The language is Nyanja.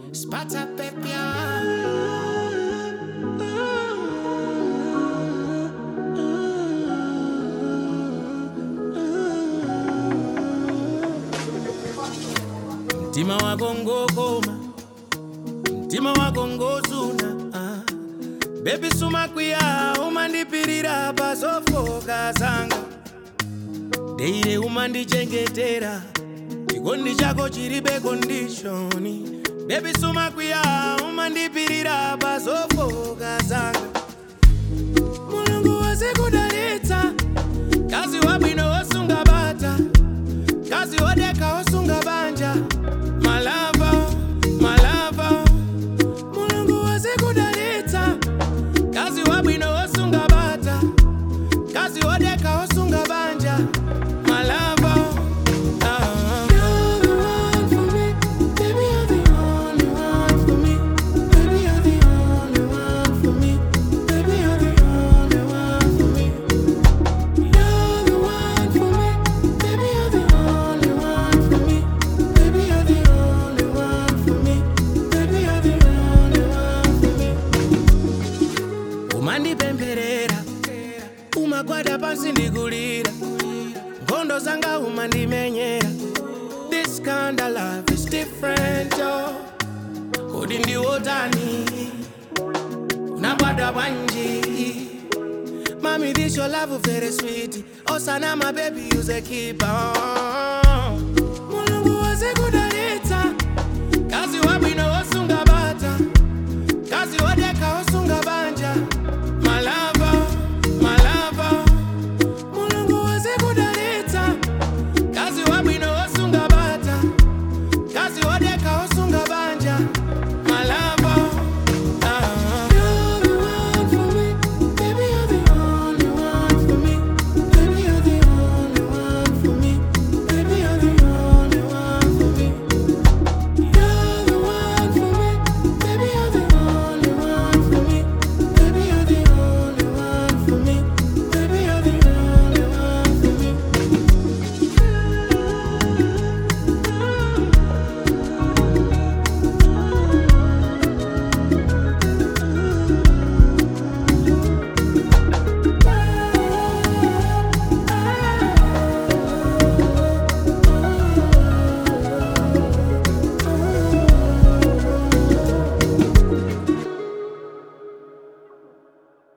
Spata pepia. Mtima wako ngokoma, mtima wako ngozuna ah. Baby sumakwiya umandipirira pazofoka zanga Deire umandichengetera chikondi chako chiribe kondishoni Baby sumakwiya umandipirira pazofoka zanga Mulungu wazikudalitsa kazi wabwino wosunga bata kazi wodeka wosunga banja malava malava mulungu wazikudalitsa kazi wabwino wosunga bata kazi wodeka wosunga banja malava ah. You're the one for me, baby, you're the only one for me. Baby, you're the only one for me. Baby, you're the only one for me. You're the one for me, baby, you're the only one for me. Baby, you're the only one for me. Baby, you're the only one for me. umandipempherera umagwada pansi ndikulira nkhondo zanga umandimenyera this kind of love is different yo kodi ndiwotani unagwada bwanji Mommy, this your love very sweet. Osana, my baby, use a keep on.